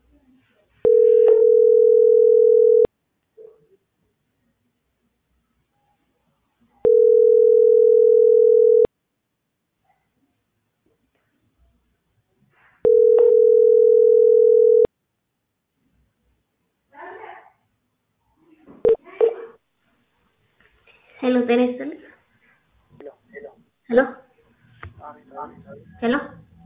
ሄሎ ጤና ይስጥልኝ። ሄሎ ሄሎ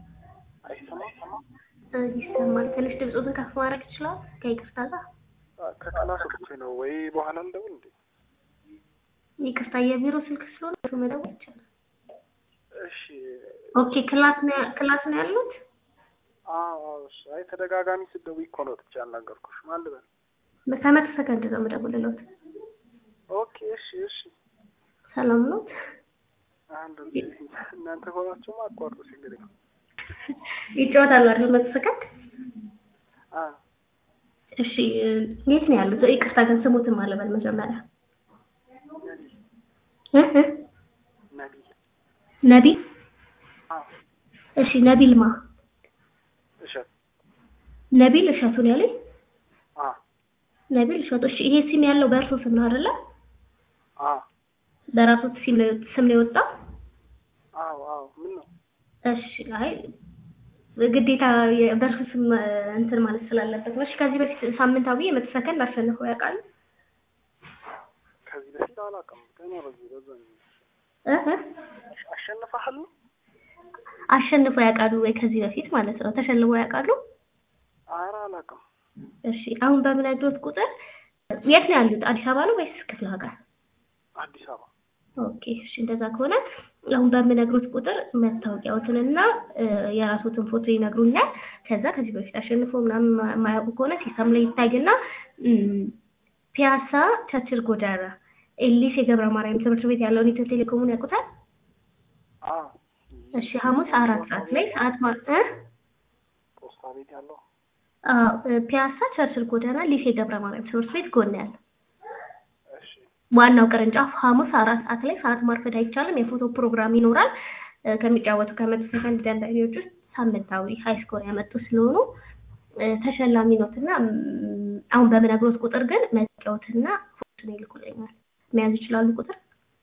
እ ይሰማል። ትንሽ ድምፁን ከፍ ማድረግ ይችላል? ከይቅርታ ጋር ከክላስ ወጥቼ ነው ወይ በኋላ እንደውል እንዴ? ይቅርታ፣ የቢሮ ስልክ ስለሆነ እሱ መደወል ይቻላል። እሺ። ኦኬ፣ ክላስ ነው ክላስ ነው ያሉት? አዎ፣ አዎ። እሺ። አይ ተደጋጋሚ ስትደውይ እኮ ነው ወጥቼ ያናገርኩሽ። ማን ልበል? ከመቶ ሰከንድ ነው የምደውልልዎት። ኦኬ። እሺ፣ እሺ። ሰላም ነው? አንድ እናንተ ሆናችሁማ አቋርጡ፣ ችግር የለም። ይጫወታሉ አይደል? መቶ ሰከንድ አ እሺ። የት ነው ያሉት? ይቅርታ ግን ስሙትን ማለበል መጀመሪያ እ እ ነቢል ነቢል አ እሺ። ነቢል ማ እሸት ነቢል እሸቱን ያለኝ አ ነቢል እሸቱ። እሺ። ይሄ ሲም ያለው በእርሶ ስም ነው አይደለ? አ በራሱ ሲም ነው ስም ነው የወጣው? አዎ፣ አዎ። ምን ነው? እሺ። አይ ግዴታ የ- በእርሱ ስም እንትን ማለት ስላለበት ነው። እሺ። ከዚህ በፊት ሳምንታዊ የመቶ ሰከንድ አሸንፈው ያውቃሉ? ከዚህ በፊት አላውቅም። ገና በዚህ በዛ ነው። እ እ አሸንፈሃል ነው? አሸንፈው ያውቃሉ ወይ? ከዚህ በፊት ማለት ነው ተሸልመው ያውቃሉ? ኧረ አላውቅም። እሺ። አሁን በምነግሮት ቁጥር የት ነው ያሉት? አዲስ አበባ ነው ወይስ ክፍለ ሀገር? አዲስ አበባ ኦኬ እሺ፣ እንደዛ ከሆነ አሁን በምነግሮት ቁጥር መታወቂያዎትንና እ የራስዎትን ፎቶ ይነግሩኛል። ከዛ ከዚህ በፊት አሸንፎ ምናምን ማ- የማያውቁ ከሆነ ሲስተም ላይ ይታይና እም፣ ፒያሳ ቸርችል ጎዳና ኤሊስ የገብረ ማርያም ትምህርት ቤት ያለውን ኢትዮ ቴሌኮሙን ያውቁታል? አ እሺ ሐሙስ አራት ሰዓት ላይ ሰዓት ማ እ ፖስታ ቤት ያለው አዎ፣ እ ፒያሳ ቸርችል ጎዳና ሊሴ ገብረ ማርያም ትምህርት ቤት ጎን ያለ እሺ፣ ዋናው ቅርንጫፍ ሐሙስ አራት ሰዓት ላይ ሰዓት ማርፈድ አይቻልም። የፎቶ ፕሮግራም ይኖራል። እ ከሚጫወቱ ከመቶ ሰከንድ ደንበኞች ውስጥ ሳምንታዊ ሀይ ስኮር ያመጡ ስለሆኑ እ ተሸላሚ ኖትና እም፣ አሁን በምነግሮት ቁጥር ግን መጫወትና ፎቶ ይልኩልኛል። መያዝ ይችላሉ ቁጥር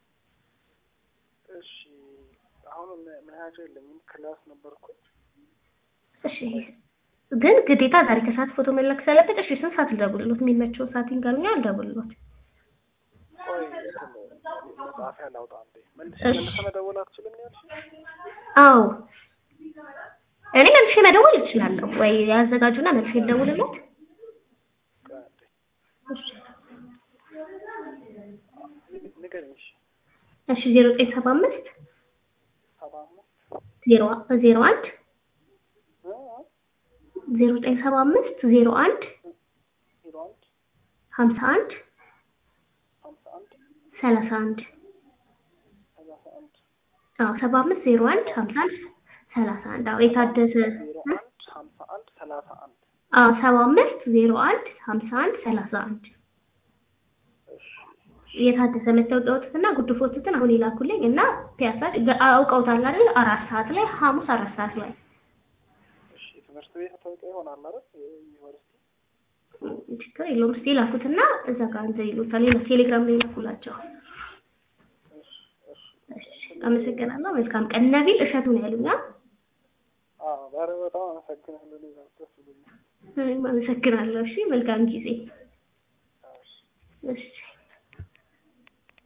እሺ። አሁን መ- መያዣ የለኝም። ክላስ ነበርኩኝ። እሺ። ግን ግዴታ ዛሬ ከሰዓት ፎቶ መላክ ስላለበት እሺ፣ ስንት ሰዓት ልደውልሎት? የሚመቸው ሰዓት ይንገሩኛል፣ ልደውልሎት። ቆይ እንትን መጽሐፊያ ላውጣ እንዴ? መልስ እሺ። መልሰ መደወል አትችልም ያልሽ? አዎ እኔ መልሼ መደወል እችላለሁ ወይ? ያዘጋጁና መልሼ ልደውልሎት። ቆይ አንዴ እሺ ንገረኝ። እሺ። እሺ ዜሮ ዘጠኝ ሰባ አምስት ሰባ አምስት ዜሮ ዜሮ አንድ እ እ ዜሮ ዘጠኝ ሰባ አምስት ዜሮ አንድ ዜሮ አንድ ሀምሳ አንድ ሀምሳ አንድ ሰላሳ አንድ ሰላሳ አንድ አዎ ሰባ አምስት ዜሮ አንድ ሀምሳ አንድ ሰላሳ አንድ አዎ የታደሰ ዜሮ አንድ ሀምሳ አንድ ሰላሳ አንድ አዎ ሰባ አምስት ዜሮ አንድ ሀምሳ አንድ ሰላሳ አንድ እሺ። የታደሰ መታወቂያዎትና ጉድ ፎቶትን አሁን ይላኩልኝ እና ፒያሳ ገ- አውቀውታል አይደል? አራት ሰዓት ላይ ሐሙስ አራት ሰዓት ላይ እሺ። ትምህርት ቤት መታወቂያ ይሆናል አይደል? ዩኒቨርሲቲ ችግር የለውም። እስኪ ላኩትና እዛ ጋር እንትን ይሉታል። ሌላ ቴሌግራም ላይ ላኩላቸው። እሺ፣ እሺ። እሺ፣ አመሰግናለሁ። መልካም ቀን። ነቢል እሸቱ ነው ያሉኛ። አዎ፣ ዛሬ በጣም አመሰግናለሁ። እኔ ጋር ደስ ብሎኛል። እኔም አመሰግናለሁ። እሺ፣ መልካም ጊዜ። እሺ። እሺ